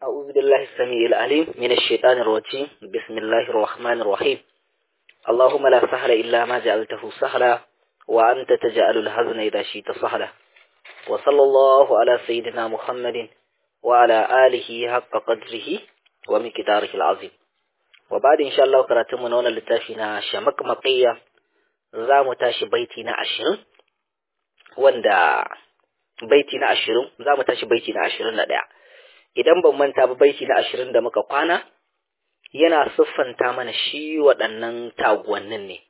أعوذ بالله السميع العليم من الشيطان الرجيم بسم الله الرحمن الرحيم اللهم لا سهل إلا ما جعلته سهلا وأنت تجعل الحزن إذا شئت سهلا وصلى الله على سيدنا محمد وعلى آله حق قدره ومقداره العظيم وبعد إن شاء الله قرأتم من هنا لتافينا شمك مقية زام تاشي بيتنا عشرين وندا baiti na ashirin za mu tashi baiti na ashirin da ɗaya idan ban manta ba baiti na ashirin da muka kwana yana siffanta mana shi waɗannan taguwannin ne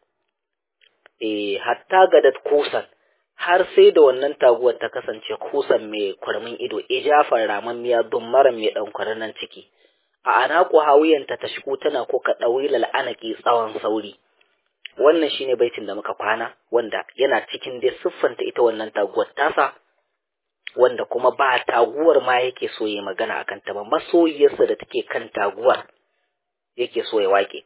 e hatta ga da kusan har sai da wannan taguwar ta kasance kusan mai kwarmin ido ijafar ramammiya don mara mai ɗan nan ciki a anaku hawiyanta ta shigo tana ko ka ɗauri lal'anaki tsawon sauri wannan shine baitin da muka kwana wanda yana cikin dai siffanta ita wannan taguwar tasa wanda kuma ba taguwar ma yake so ya magana a kanta ba masoyiyarsa da take kan taguwar yake so ya wake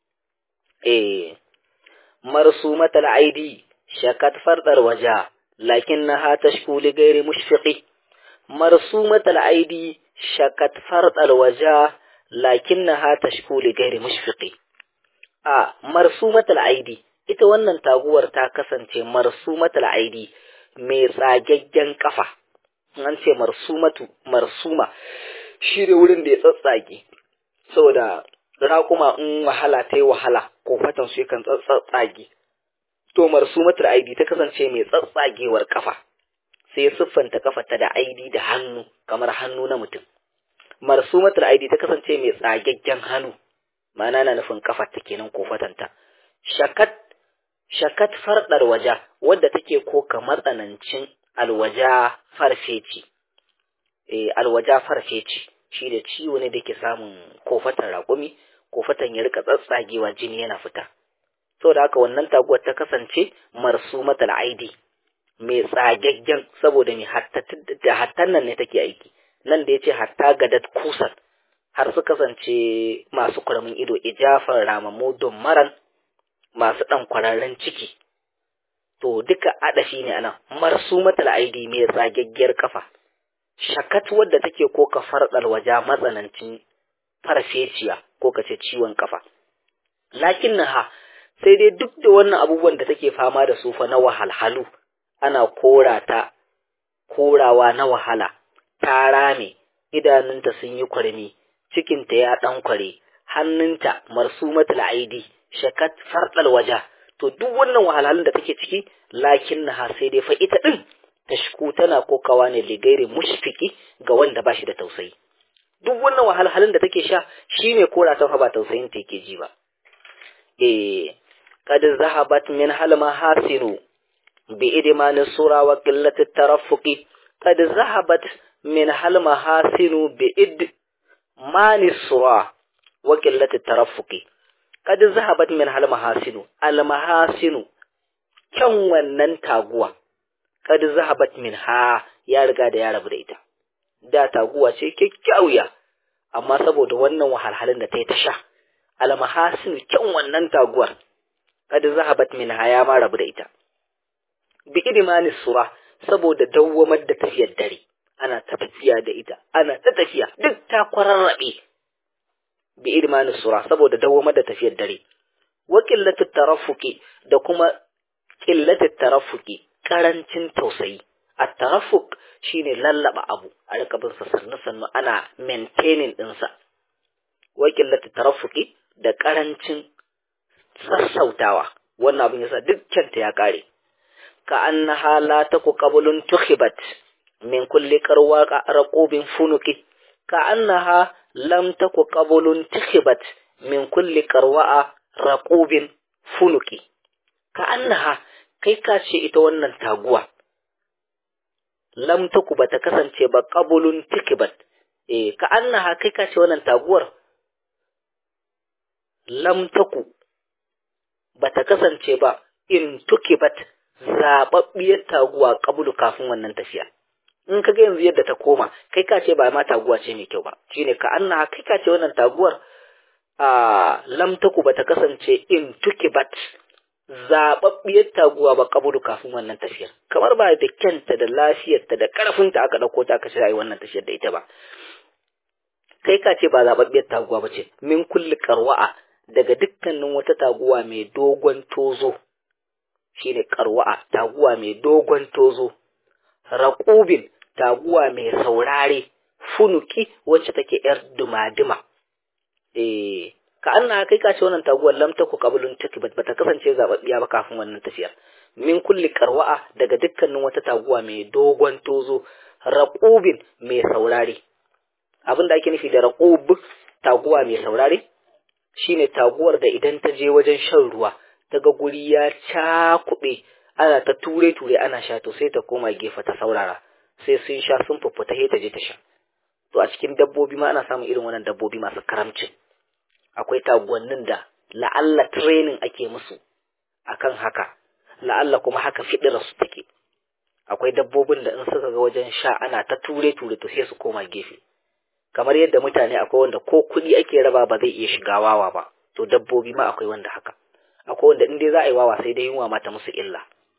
eh marsu matal aidi shakat fardar waja lakin na ha tashku li gairi mushfiqi marsu matal aidi shakat fardar waja lakin na ha tashku li gairi mushfiqi a marsu matal aidi ita wannan taguwar ta kasance marsu matal aidi mai tsagaggen kafa an ce marsumatu marsuma shi ne wurin da ya tsatsage saboda raƙuma in wahala ta yi wahala ko fatan su yakan tsatsage to marsumatul aidi ta kasance mai tsatsagewar kafa sai siffanta kafarta da aidi da hannu kamar hannu na mutum marsumatul aidi ta kasance mai tsagaggen hannu ma'ana na nufin kafarta kenan ko fatanta shakat shakat fardar waja wadda take ko kamar tsanancin alwaja farfeci eh alwaja farfeci shi da ciwo ne da ke samun kofatan raƙumi kofatan ya rika tsatsagewa jini yana fita saboda haka wannan taguwar ta kasance marsumatal aidi mai tsagaggen saboda mai da hattan nan ne take aiki nan da yace hatta gadat kusan har su kasance masu kuramin ido ijafar ramamu don maran masu ɗan kwararren ciki to duka adafi ne anan marsumatul aidi mai tsagaggiyar kafa shakat wadda take ko ka fardal waja matsanancin farfeciya ko ka ce ciwon kafa lakinnaha sai dai duk da wannan abubuwan da take fama da su fa na wahalhalu ana korata korawa na wahala ta rame idanunta sun yi kwarmi cikinta ya dan kware hannunta marsumatul aidi shakat fardal waja to duk wannan wahalhalun da take ciki lakin na sai dai fa ita din tashku tana kokawa ne ligairi mushfiki ga wanda ba shi da tausayi duk wannan wahalhalun da take sha shi mai kora ta fa ba tausayin ta yake ji ba eh kad zahabat min hal mahasinu bi idman sura wa qillat tarafuqi kad zahabat min hal mahasinu bi id mani sura wa qillat tarafuqi kad zahabat min hal mahasinu al mahasinu kyan wannan taguwa kad zahabat min ha ya riga da ya rabu da ita da taguwa ce kyakkyawiya amma saboda wannan wahalhalun da ta yi ta sha al mahasinu kyan wannan taguwar kad zahabat min ha ya ma rabu da ita bi idmani sura saboda dawwamar da tafiyar dare ana ta tafiya da ita ana ta tafiya duk ta kwararrabe bi idmani sura saboda dawamar da tafiyar dare wa qillatu tarafuki da kuma qillatu tarafuki karancin tausayi at tarafuk shine lallaba abu a rika bin sa sannu sannu ana maintaining din sa wa qillatu tarafuki da karancin sassautawa wannan abin yasa dukkan ta ya kare ka annaha la taku qablun tukhibat min kulli qarwa raqubin funuki ka annaha lam taku qabulun tikhibat min kulli qarwa'a raqubin funuki ka annaha kai ka ce ita wannan taguwa lam taku bata kasance ba qabulun tikhibat eh ka annaha kai ka ce wannan taguwar lam taku bata kasance ba in tukibat zababbiyar taguwa qabulu kafin wannan tafiya in ka ga yanzu yadda ta koma kai ka ce ba ma taguwa ce mai kyau ba shine ka anna kai ka ce wannan taguwar a lam taku bata kasance in tukibat zababbiyar taguwa ba kabulu kafin wannan tafiyar kamar ba da kyanta da lafiyarta da karfinta aka dauko ta aka ce ai wannan tafiyar da ita ba kai ka ce ba zababbiyar taguwa ba ce min kulli qarwa'a daga dukkanin wata taguwa mai dogon tozo shine qarwa'a taguwa mai dogon tozo raqubin taguwa mai saurare funuki wacce take yar dumaduma eh ka anna kai ka ce wannan taguwar lam taku qablun takibat bata kasance zababbiya ba kafin wannan tafiyar min kulli qarwa'a daga dukkanin wata taguwa mai dogon tozo raqubin mai saurare abin da ake nufi da raqub taguwa mai saurare shine taguwar da idan ta je wajen shan ruwa daga guri ya cakube ana ta ture ture ana sha to sai ta koma gefe ta saurara sai sun sha sun fuffuta sai ta je ta sha to a cikin dabbobi ma ana samun irin wannan dabbobi masu karamcin akwai taguwannin da la'alla training ake musu akan haka la'alla kuma haka fidira su take akwai dabbobin da in suka ga wajen sha ana ta ture ture to sai su koma gefe kamar yadda mutane akwai wanda ko kuɗi ake raba ba zai iya shiga wawa ba to dabbobi ma akwai wanda haka akwai wanda in dai za a yi wawa sai dai yunwa mata musu illa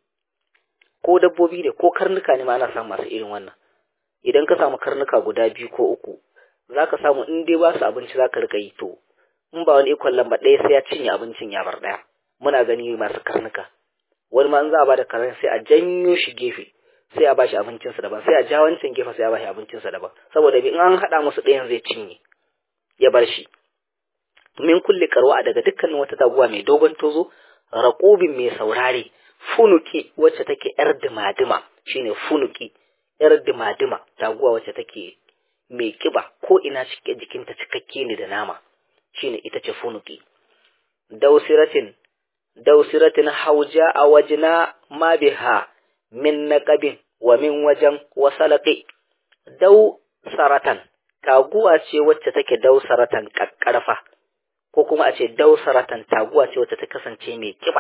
ko dabbobi ne ko karnuka ne ma ana samun masu irin wannan idan ka samu karnuka guda biyu ko uku za ka samu in dai ba su abinci za ka rika yi to in ba wani ikon lamba ɗaya sai ya cinye abincin ya bar ɗaya muna gani masu karnuka wani ma in za a ba da karen sai a janyo shi gefe sai a ba shi abincinsa daban sai a ja wancan gefe sai a ba shi abincinsa daban saboda in an haɗa musu ɗayan zai cinye ya bar shi min kulle karwa daga dukkanin wata taguwa mai dogon tozo raƙubin mai saurare funuki wacce take yar dimadima shine funuki yar dimadima taguwa wacce take mai kiba ko ina cike jikinta cikakke ne da nama shine ita ce funuki dausiratin dausiratin hauja a wajina ma biha min naqabin wa min wajen wasalaqi dau saratan taguwa ce wacce take dausaratan kakkarfa ko kuma a ce dausaratan taguwa ce wacce ta kasance mai kiba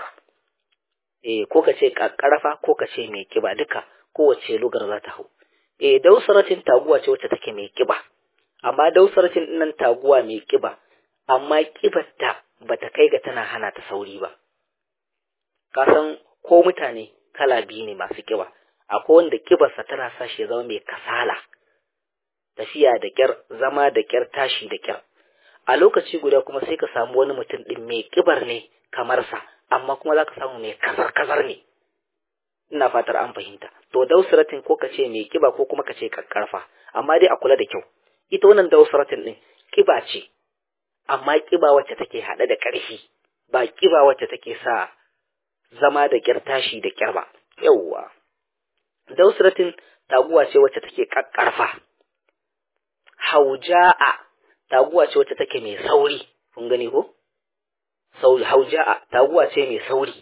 eh ko ka ce kakkarfa ko ka ce mai kiba duka kowace lugar za ta hau eh dausaratin taguwa ce wacce take mai kiba amma dausaratin nan taguwa mai kiba amma kibarta bata kai ga tana hana ta sauri ba ka san ko mutane kala biyu ne masu kiba akwai wanda kibarsa tana sa shi ya zama mai kasala tafiya da kyar zama da kyar tashi da kyar a lokaci guda kuma sai ka samu wani mutum din mai kibar ne kamar sa amma kuma za ka samu mai kazar kazar ne ina fatar an fahimta to dausaratin ko ka ce mai kiba ko kuma ka ce kakkarfa amma dai a kula da kyau ita wannan dausaratin din kiba ce amma kiba wacce take haɗe da ƙarfi ba kiba wacce take sa zama da kyar tashi da kyar ba yawwa dausratin taguwa ce wacce take kakkarfa hauja'a taguwa ce wacce take mai sauri kun gani ko sauri hauja'a taguwa ce mai sauri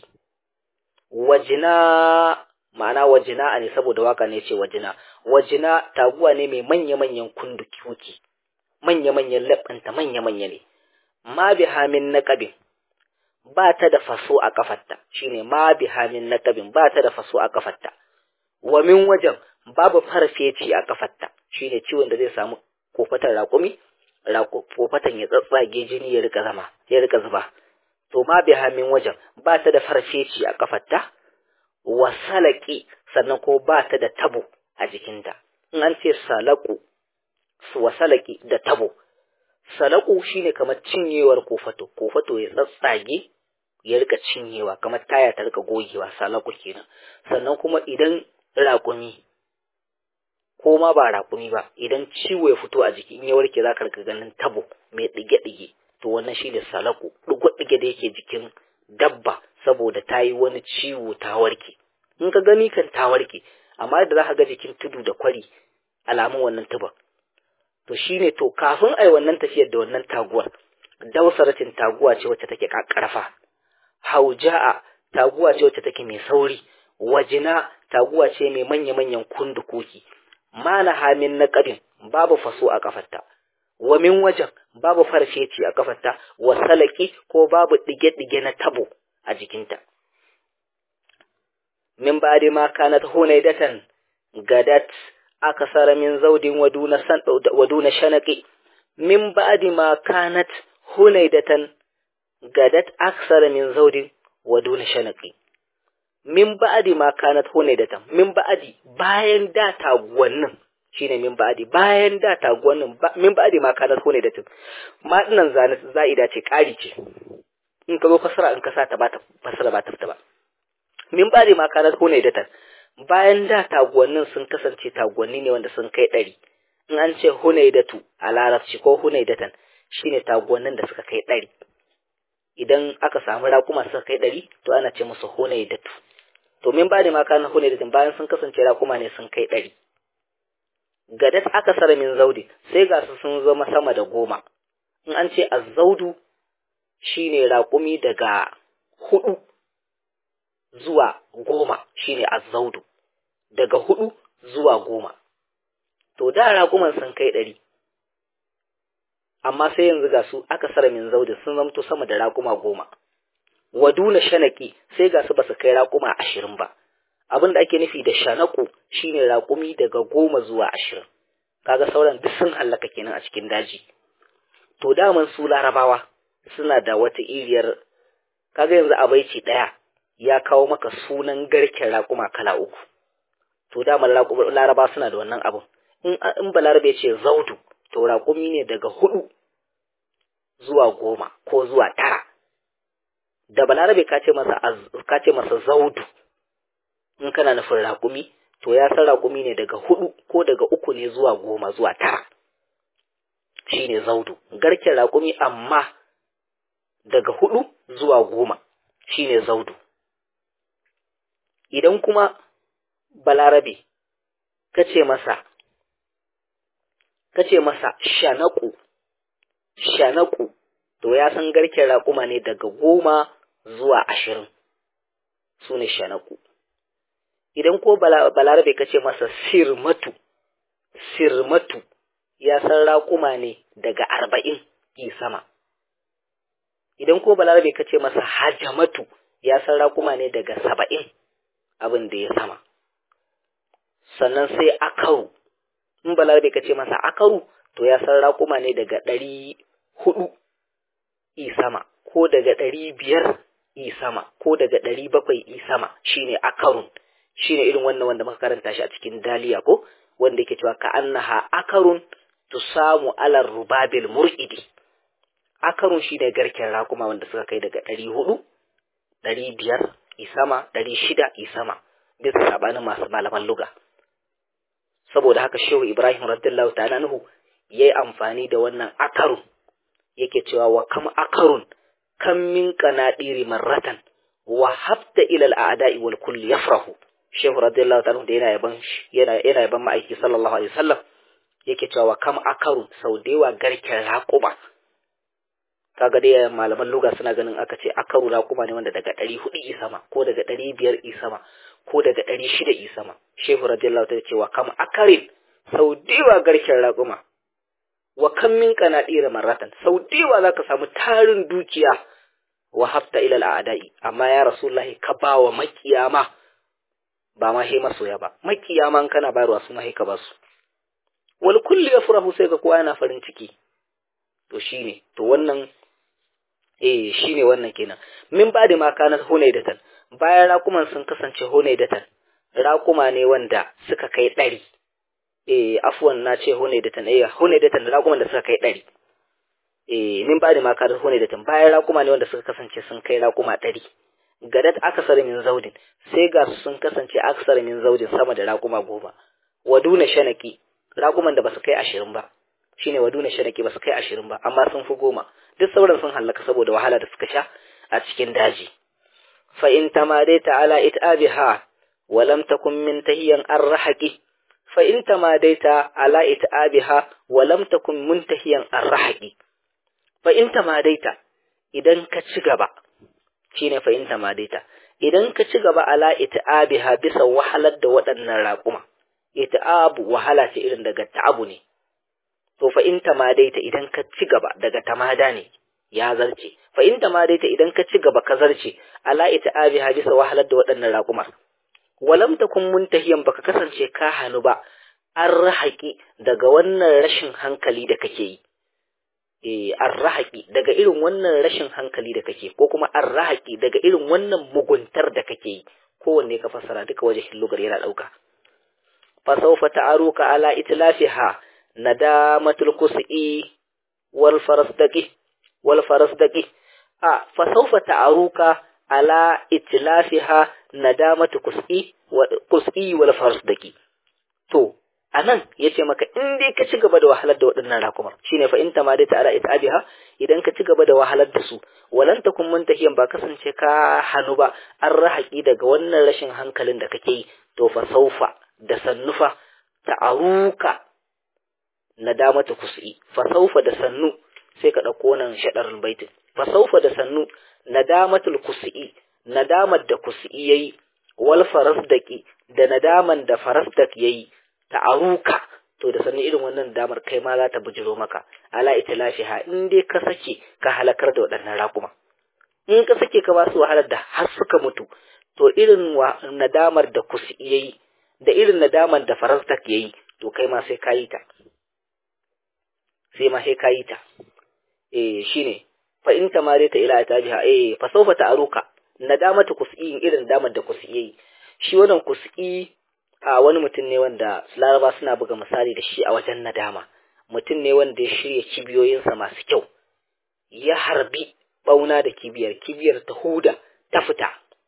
wajina ma'ana wajina ne saboda waka ne ce wajina wajina taguwa ne mai manya-manyan kunduki manya-manyan laɓanta manya-manya ne ma bi hamin naqabin ba ta da faso a kafarta shine ma bi hamin naqabin ba ta da faso a kafarta wa min wajen babu farfeci a kafarta shine ciwon da zai samu kofatan raƙumi kofatan ya tsatsage jini ya rika zama ya rika zuba to ma bi hamin wajen ba ta da farfeci a kafarta wa salaki sannan ko ba ta da tabo a jikinta in an ce salaku wa salaki da tabo salaku shine kamar cinyewar kofato kofato ya tsatsage ya rika cinyewa kamar taya ta rika gogewa salaku kenan sannan kuma idan raƙumi ko ma ba raƙumi ba idan ciwo ya fito a jiki in ya warke za ka rika ganin tabo mai ɗige-ɗige to wannan shine salaku ɗigo-ɗige da yake jikin dabba saboda ta yi wani ciwo ta warke in ka gani kan ta warke amma da za ka ga jikin tudu da kwari alamun wannan tuba to shine to kafin ai wannan tafiyar da wannan taguwar dausaratin taguwa ce wacce take kakkarfa hauja'a taguwa ce wacce take mai sauri wajina taguwa ce mai manya-manyan kundukoki mana hamin na kabin babu faso a kafarta wa min wajen babu farfeci a kafarta wa salaki ko babu dige-dige na tabo a jikinta min ba'di ma kanat hunaydatan gadat akasara min zaudin waduna san waduna shanaqi min ba'di ma kanat hunaydatan gadat aksara min zaudin waduna shanaqi min ba'di ma kanat hunaydatan min ba'di bayan da taguwannin shine min ba'di bayan da taguwannin min ba'di ma kana hune da tun ma dinan za'ida ce ƙari ce in ka zo fasara in ka sa ta ba ta fasara ba ta fita ba min ba'di ma kana hune da tun bayan da taguwannin sun kasance taguwanni ne wanda sun kai ɗari in an ce hunaidatu a larabci ko hunaidatan shine taguwannin da suka kai ɗari idan aka samu raƙuma suka kai ɗari to ana ce musu hunaidatu to min ba da ma kana hunaidatan bayan sun kasance raƙuma ne sun kai ɗari gadat aka sara min zaudi sai ga su sun zama sama da goma in an ce azzaudu shine raƙumi daga hudu zuwa goma shine azzaudu daga hudu zuwa goma to da raƙuman sun kai ɗari amma sai yanzu ga su aka sara min zaudi sun zamto sama da raƙuma goma waduna shanaki sai ga su basu kai raƙuma ashirin ba abin da ake nufi da shanaku shine raƙumi daga goma zuwa ashirin kaga sauran duk sun hallaka kenan a cikin daji to daman su larabawa suna da wata iriyar kaga yanzu a baici ɗaya ya kawo maka sunan garken raƙuma kala uku to daman laraba suna da wannan abin in in balarabe ce zaudu to raƙumi ne daga hudu zuwa goma ko zuwa tara da balarabe ka ce masa ka ce masa zaudu in kana nufin raƙumi to ya san raƙumi ne daga hudu ko daga uku ne zuwa goma zuwa tara shine zaudu garken raƙumi amma daga hudu zuwa goma shine zaudu idan kuma balarabe ka ce masa ka ce masa shanaku shanaku to ya san garken raƙuma ne daga goma zuwa ashirin su ne shanaku idan ko balarabe ka ce masa sirmatu sirmatu ya san raƙuma ne daga arba'in yi sama idan ko balarabe ka ce masa hajamatu ya san raƙuma ne daga saba'in abin da ya sama sannan sai akaru in balarabe ka ce masa akaru to ya san raƙuma ne daga ɗari hudu i sama ko daga ɗari biyar i sama ko daga ɗari bakwai i sama shine akarun shine irin wannan wanda muka karanta shi a cikin daliya ko wanda yake cewa ka annaha akarun tusamu alar rubabil mur'idi akarun shine garken raƙuma wanda suka kai daga ɗari hudu ɗari biyar i sama ɗari shida i sama bisa sabanin masu malaman luga saboda haka shehu ibrahim radiyallahu ta'ala nuhu yayi amfani da wannan akarun yake cewa wa kam akarun kam min qanadiri marratan wa habta ila al-a'da'i wal kulli yafrahu shehu radiyallahu ta'ala da yana yaban yana yana yaban ma'aiki sallallahu alaihi wasallam yake cewa wa kam akarun sau da yawa garken raƙuma kaga dai malaman luga suna ganin aka ce akaru raƙuma ne wanda daga ɗari hudu i sama ko daga ɗari biyar i sama ko daga ɗari shida i sama shehu radiyallahu ta ce wa kam akarin sau diwa garken raƙuma wa kam min qanadira marratan sau diwa zaka samu tarin dukiya wa hafta ila al'adai amma ya rasulullahi ka ba wa makiyama ba ma he masoya ba makiyama kana bayarwa su ma he ka basu wal kulli yafrahu sai ga kowa yana farin ciki to shine to wannan eh shine wannan kenan min ba da ma kana hunaidatan bayan raƙuman sun kasance hunaidatan raƙuma ne wanda suka kai ɗari eh afwan na ce hunaidatan eh hunaidatan raƙuman da suka kai ɗari eh min ba da ma kana hunaidatan bayan raƙuma ne wanda suka kasance sun kai raƙuma ɗari gadat aksar min zaudin sai ga sun kasance aksar min zaudin sama da raƙuma goma waduna shanaki raƙuman da basu kai ashirin ba shine waduna shanaki basu kai ashirin ba amma sun fi goma duk sauran sun hallaka saboda wahala da suka sha a cikin daji fa in tamadaita ala itabiha wa lam takun min tahiyan arrahaqi fa in tamadaita ala itabiha wa lam takun muntahiyan arrahaqi fa in tamadaita idan ka ci gaba shine fa in tamadaita idan ka ci gaba ala itabiha bisa wahalar da waɗannan raƙuma ita'abu wahala ce irin daga ta'abu ne to fa in tamadaita idan ka ci gaba daga tamada ne ya zarce fa in tamadaita idan ka ci gaba ka zarce ala ita'abi hadisa wahalar da waɗannan raƙumar walam takun muntahiyan baka kasance ka hanu ba an rahaki daga wannan rashin hankali da kake yi eh an rahaki daga irin wannan rashin hankali da kake ko kuma an rahaki daga irin wannan muguntar da kake yi kowanne ka fassara duka wajen lugar yana ɗauka fa sawfa ta'aruka ala itlafiha nadamatul kus'i wal farasdaqi wal farasdaqi a fa sawfa ta'aruka ala itlafiha nadamatu kus'i wa kus'i wal farasdaqi to anan yace maka in dai ka ci gaba da wahalar da waɗannan rakumar shine fa in tamadita ala itabiha idan ka ci gaba da wahalar da su walan takun muntahiyan ba kasance ka hanu ba an rahaki daga wannan rashin hankalin da kake yi to fa saufa da sannufa ta'aruka nadamatu kus'i fa saufa da sannu sai ka dauko nan shadarul baitin fa saufa da sannu nadamatul kus'i nadamar da kus'i yayi wal farasdaki da nadaman da farasdak yayi ta'aruka to da sanin irin wannan damar kai ma za ta bujiro maka ala itlafiha in dai ka sake ka halakar da waɗannan raƙuma in ka sake ka ba su wahalar da har suka mutu to irin nadamar da kusi yayi da irin nadamar da farastak yayi to kai ma sai kayi ta sai ma sai kayi ta eh shine fa in tamare ta ila tajiha eh fa sawfa ta'aruka nadamatu kusi irin damar da kusi yayi shi wannan kusi a wani mutum ne wanda laraba suna buga misali da shi a wajen nadama mutum ne wanda ya shirya kibiyoyinsa masu kyau ya harbi bauna da kibiyar kibiyar ta huda ta fita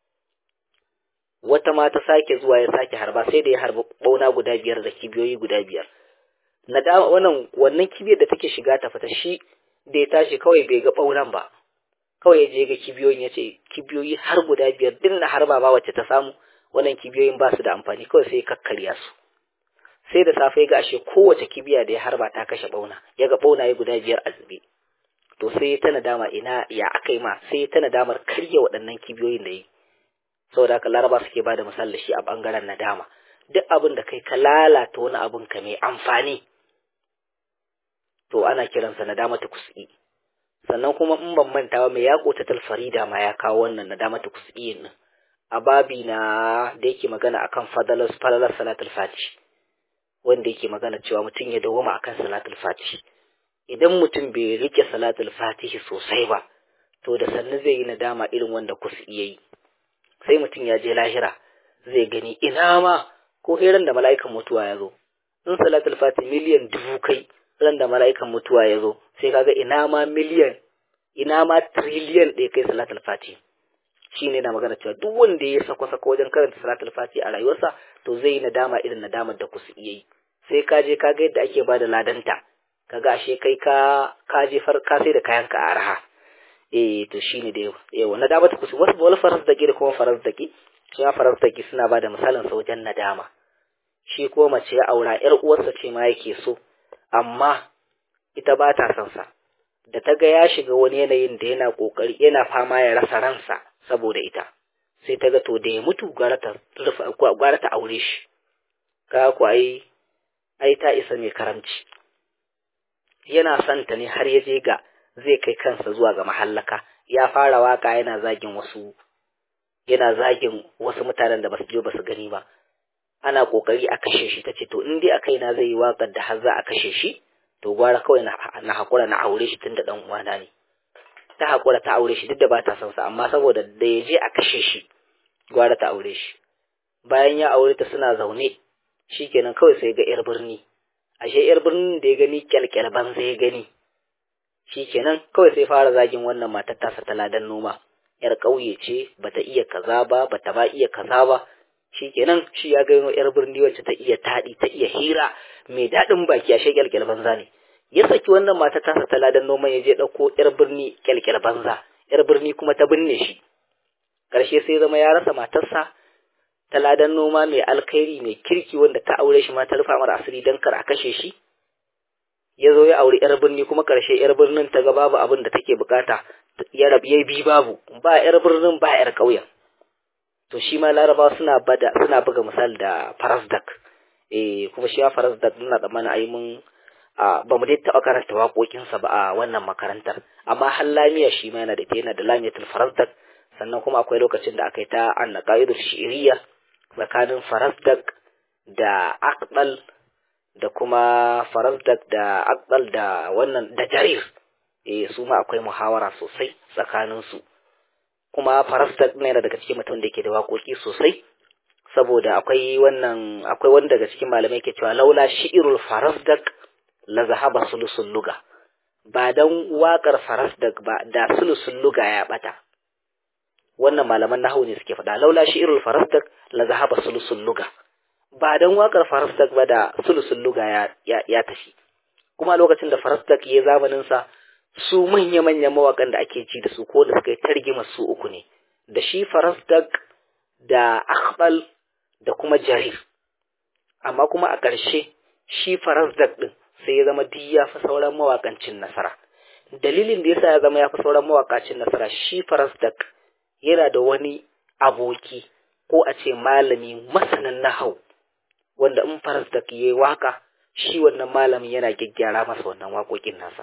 wata ma ta sake zuwa ya sake harba sai da ya harbi bauna guda biyar da kibiyoyi guda biyar nadama wannan wannan kibiyar da take shiga ta fita shi da ya tashi kawai bai ga baunan ba kawai ya je ga kibiyoyin ya ce kibiyoyi har guda biyar din na harba ba wacce ta samu wannan kibiyoyin ba su da amfani kawai sai kakkarya su sai da safe ga ashe kowace kibiya da ya harba ta kashe bauna ya ga bauna ya guda biyar a zube to sai ta nadama ina ya aka yi ma sai ta nadamar karya waɗannan kibiyoyin da yi saboda haka laraba suke ba da misali shi a ɓangaren nadama duk abin da kai ka lalata wani abin ka mai amfani to ana kiransa nadama ta kusi sannan kuma in ban mantawa mai yaƙo ta talfarida ma ya kawo wannan nadama ta kusi nan a babi na da yake magana akan fadalar falalar salatul fati wanda yake magana cewa mutum ya dawoma akan salatul fati idan mutum bai rike salatul fatihi sosai ba to da sannu zai yi nadama irin wanda kusa iya yi sai mutum ya je lahira zai gani ina ma ko ran da mala'ikan mutuwa ya zo in salatul fati miliyan dubu kai ran da mala'ikan mutuwa ya zo sai kaga ina ma miliyan ina ma triliyan ɗaya kai salatul fati shine na magana cewa duk wanda ya sako sako wajen karanta salatul fati a rayuwarsa to zai yi nadama irin nadamar da kusa iya yi sai ka je ka ga yadda ake bada ladanta kaga ashe kai ka ka je far ka sai da kayan ka a raha eh to shine da yawa nadama ta kusa wasu wala faras dake da kuma faras dake shi ma faras dake suna bada misalin sa wajen nadama shi ko mace ya aura yar uwarsa ce ma yake so amma ita ba ta son sa da ta ga ya shiga wani yanayin da yana kokari yana fama ya rasa ransa saboda ita sai ta ga to da ya mutu gwara ta gwara ta aure shi ka ku ai ai ta isa mai karamci yana son ta ne har ya je ga zai kai kansa zuwa ga mahallaka ya fara waka yana zagin wasu yana zagin wasu mutanen da basu je basu gani ba ana kokari a kashe shi tace to in dai a kaina zai yi wakar da har za a kashe shi to gwara kawai na hakura na aure shi tunda dan uwana ne ta hakura ta aure shi duk da ba ta son sa amma saboda da ya je a kashe shi gwara ta aure shi bayan ya aure ta suna zaune shikenan kawai sai ga yar birni ashe yar birnin da ya gani kyalkyal banza ya gani shikenan kawai sai fara zagin wannan matar tasa ta ladan noma yar ƙauye ce bata iya kaza ba bata ba iya kaza ba shikenan shi ya gano yar birni wacce ta iya taɗi ta iya hira mai daɗin baki ashe kyalkyal banza ne ya saki wannan matar tasa ta ladan noma ya je ɗauko yar birni kyalkyal banza yar birni kuma ta binne shi ƙarshe sai zama ya rasa matarsa ta ladan noma mai alkhairi mai kirki wanda ta aure shi ma ta rufa mara asiri don kar a kashe shi ya zo ya auri yar birni kuma karshe yar birnin ta ga babu abin da take bukata ya rabu ya bi babu ba yar birnin ba yar ƙauyen to shi ma laraba suna bada suna buga misal da farasdak eh kuma shi ya farasdak muna tsammanin ayi mun ba mu dai taɓa karanta waƙoƙinsa ba a wannan makarantar amma har lamiya shi ma yana da yana da lamiyatul farasdak sannan kuma akwai lokacin da aka yi ta annaqaidul shi'riya tsakanin farasdak da aqbal da kuma farasdak da aqbal da wannan da jarir eh su ma akwai muhawara sosai tsakanin su kuma farasdak ne daga cikin mutum da yake da waƙoƙi sosai saboda akwai wannan akwai wani daga cikin malamai ke cewa laula shi'irul farasdak la zahaba sulusul luga ba dan waƙar farasdak ba da sulusul luga ya bata wannan malaman nahwu ne suke faɗa laula shi'irul farasdak la zahaba sulusul luga ba dan waƙar farasdak ba da sulusul luga ya ya, ya tafi kuma lokacin da farasdak ya zamanin sa su manya manyan mawakan da ake ci da su ko da suka yi targima su uku ne da shi farasdak da akhbal da kuma jarir amma kuma a ƙarshe shi farasdak din sai ya zama duk ya fi sauran mawakancin nasara dalilin da yasa ya zama ya fi sauran mawakacin nasara shi farasdak yana da wani aboki ko a ce malami masanin nahau wanda in farasdak yayi waka shi wannan malamin yana gyaggyara masa wannan waƙoƙin nasa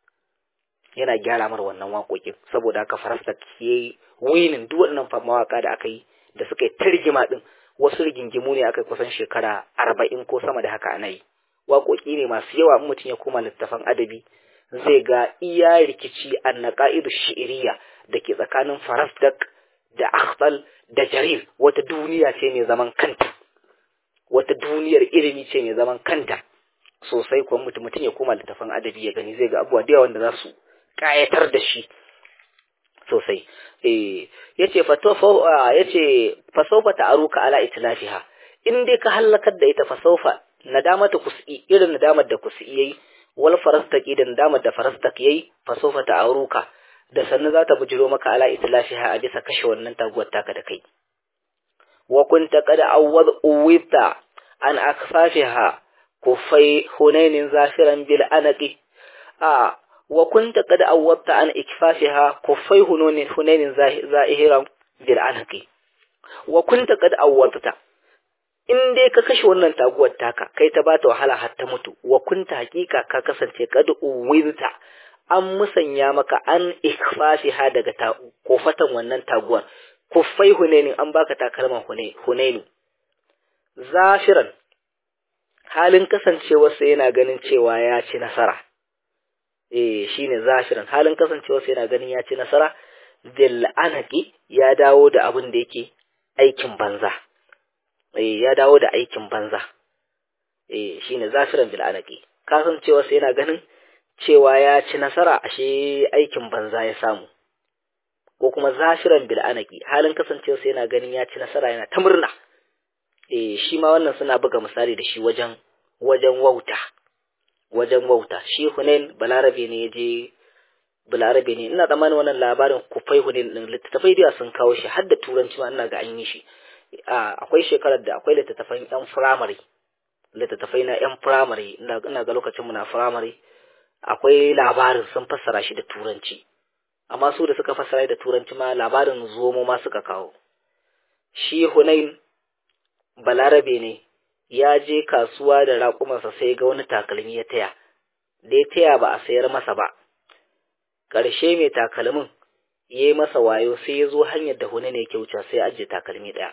yana gyara mar wannan waƙoƙin saboda haka farasdak yayi winin duk waɗannan mawaka da aka yi da suka yi targima din wasu rigingimu ne aka kusan shekara arba'in ko sama da haka ana yi waƙoƙi ne masu yawa in mutum ya koma littafan adabi zai ga iya rikici an naƙa'idu shi'iriya da ke tsakanin farasdak da akhbal da jarir wata duniya ce mai zaman kanta wata duniyar ilimi ce mai zaman kanta sosai kuwa mutum mutum ya koma littafan adabi ya gani zai ga abubuwa da yawa wanda za su ƙayatar da shi sosai eh yace fa yace fa sawfa ta'aruka ala itlafiha in dai ka halakar da ita fa sawfa nadamata kusi irin nadamar da kusi yayi wal farastaki da nadamar da farastak yayi fa sawfa ta'aruka da sannan za ta bujiro maka ala itlafiha a bisa kashe wannan taguwar taka da kai wa kunta qad awwad uwita an akfafiha kufai hunainin zafiran bil anaqi a wa kunta qad awwadta an ikfafiha kufai hunainin hunainin zahiran bil anaqi wa kunta qad awwadta in dai ka kashe wannan taguwar taka kai ta bata wahala har ta mutu wa kunta hakika ka kasance kad uwirta an musanya maka an ikfafiha daga ta kofatan wannan taguwar kuffai hunaini an baka takalman hunaini zafiran halin kasancewarsa yana ganin cewa ya ci nasara eh shine zafiran halin kasancewarsa yana ganin ya ci nasara bil anaki ya dawo da abin da yake aikin banza eh ya dawo da aikin banza eh shine zafiran bil anaki kasancewarsa yana ganin cewa ya ci nasara ashe aikin banza ya samu ko kuma zafiran bil anaki halin kasancewarsa yana ganin ya ci nasara yana ta murna eh shi ma wannan suna buga misali da shi wajen wajen wauta wajen wauta shi Hunain balarabe ne yaje balarabe ne ina tsammanin wannan labarin kufai Hunain din littattafai da sun kawo shi har da turanci ma ina ga an yi shi akwai shekarar da akwai littattafan yan firamare littattafai na yan firamare ina ga lokacin mu na firamare akwai labarin sun fassara shi da turanci amma su da suka fassara da turanci ma labarin zomo ma suka kawo shi Hunain balarabe ne ya je kasuwa da raƙumansa sai ga wani takalmi ya taya da ya taya ba a sayar masa ba ƙarshe mai takalmin ya yi masa wayo sai ya zo hanyar da Hunain ya kyauta sai ya ajiye takalmi ɗaya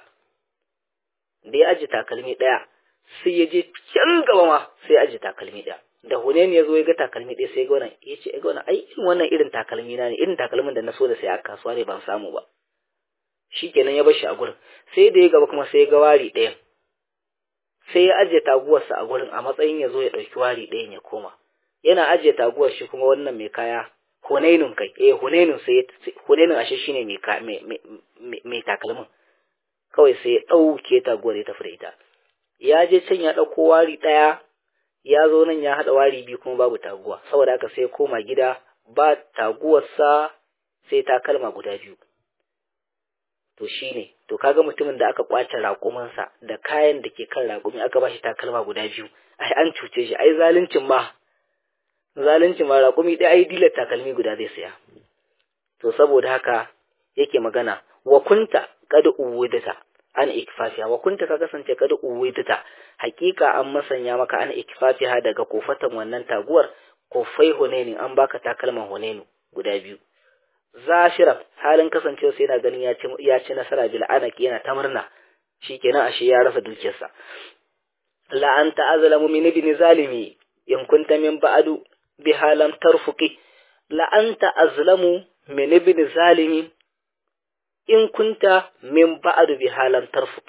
da ya ajiye takalmi ɗaya sai ya je can gaba ma sai ya ajiye takalmi ɗaya da Hunain ya zo ya ga takalmi ɗaya sai ya ga wannan ya ce ga wannan ai irin wannan irin takalmi na ne irin takalmin da na so da sai a kasuwa ne ban samu ba shikenan ya bar shi a gurin sai da ya gaba kuma sai ya ga wari ɗayan sai ya ajiye taguwarsa a gurin a matsayin ya zo ya ɗauki wari ɗayan ya koma yana ajiye taguwar shi kuma wannan mai kaya hunainun kai eh hunainun sai hunainun ashe shine mai mai takalmin kawai sai ya ɗauke taguwar ya tafi da ita ya je can ya ɗauko wari ɗaya ya zo nan ya haɗa wari biyu kuma babu taguwa saboda haka sai ya koma gida ba taguwarsa sai takalma guda biyu to shine to kaga mutumin da aka kwace raƙuminsa da kayan da ke kan raƙumi aka bashi takalma guda biyu ai an cuce shi ai zaluncin ma zaluncin ma raƙumi ɗaya ai dilar takalmi guda zai saya to saboda haka yake magana wa kunta kad uwidata an ikfafiha wa kunta ka kasance kad uwidata hakika an masanya maka an ikfafiha daga kofatan wannan taguwar kofai hunaini an baka takalman hunainu guda biyu zashira halin kasancewa sai yana ganin ya ci nasara bil anaki yana ta murna shikenan ashe ya rasa dukiyarsa la anta azlamu min ibn zalimi in kunta min ba'du bi halam tarfuqi la anta azlamu min ibn zalimi in kunta min ba'du bi halam tarfuqi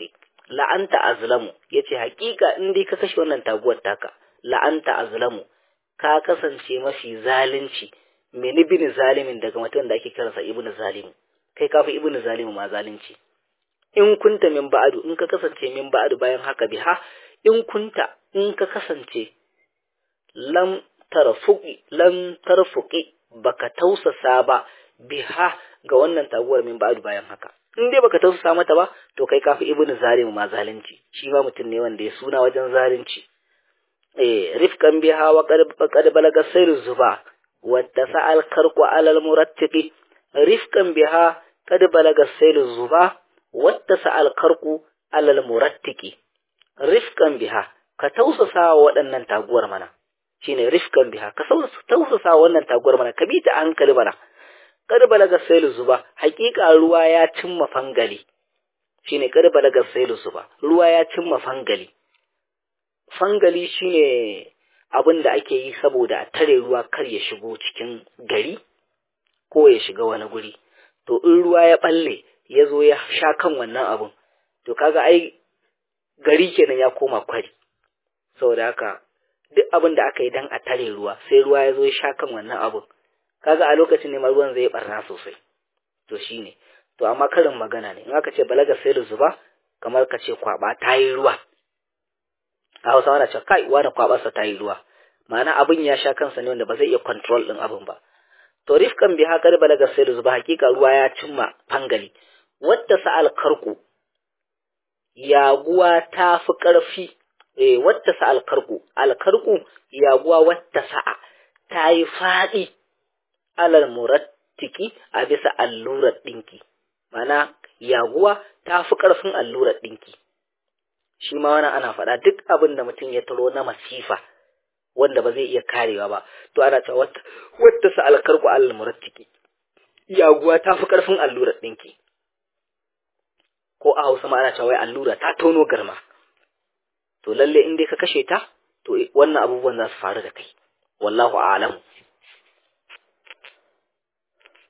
la'anta azlamu yace hakika in dai ka kashe wannan taguwar taka la'anta azlamu ka kasance mafi zalunci min ibn zalimin daga mutum da ake kiransa ibn zalim kai kafi ibn zalim ma zalunci in kunta min ba'du in ka kasance min ba'du bayan haka biha in kunta in ka kasance lam tarfuqi lam tarfuqi baka tausasa ba biha ga wannan taguwar min ba'du bayan haka in dai baka tausasa mata ba to kai kafi ibnu zalim ma zalunci shi ma mutum ne wanda ya suna wajen zalunci eh rifkan biha wa qad balaga sayr zuba wa tasal karqu alal murattiqi rifkan biha qad balaga sayr zuba wa tasal karqu alal murattiqi rifkan biha ka tausasa wa waɗannan taguwar mana shine rifkan biha ka tausasa wa wannan taguwar mana ka bi ta hankali mana kad balaga sailu zuba hakika ruwa ya cimma fangali shine kad balaga sailu zuba ruwa ya cimma fangali fangali shine abin da ake yi saboda a tare ruwa kar ya shigo cikin gari ko ya shiga wani guri to in ruwa ya balle ya zo ya sha kan wannan abun to kaga ai gari kenan ya koma kwari saboda haka duk abin da aka yi dan a tare ruwa sai ruwa ya zo ya sha kan wannan abun kaga a lokacin ne ruwan zai barna sosai to shine to amma karin magana ne in aka ce balaga sai da zuba kamar ka ce kwaba ta yi ruwa a hausa wana ce kai wani kwabarsa ta yi ruwa ma'ana abin ya sha kansa ne wanda ba zai iya control din abin ba to rifkan bi haka balaga sai da zuba hakika ruwa ya cimma fangali wadda sa'al karku yaguwa ta fi ƙarfi eh wadda sa'al karku alkarku yaguwa wadda sa'a ta yi faɗi alal murattiki a bisa allurar ɗinki mana yaguwa ta fi ƙarfin allurar ɗinki shi ma wani ana faɗa duk abin da mutum ya taro na masifa wanda ba zai iya karewa ba to ana cewa wata sa alkarku alal murattiki yaguwa ta fi ƙarfin allurar ɗinki ko a hausa ma ana cewa wai allura ta tono garma to lalle in dai ka kashe ta to wannan abubuwan za su faru da kai wallahu a'lamu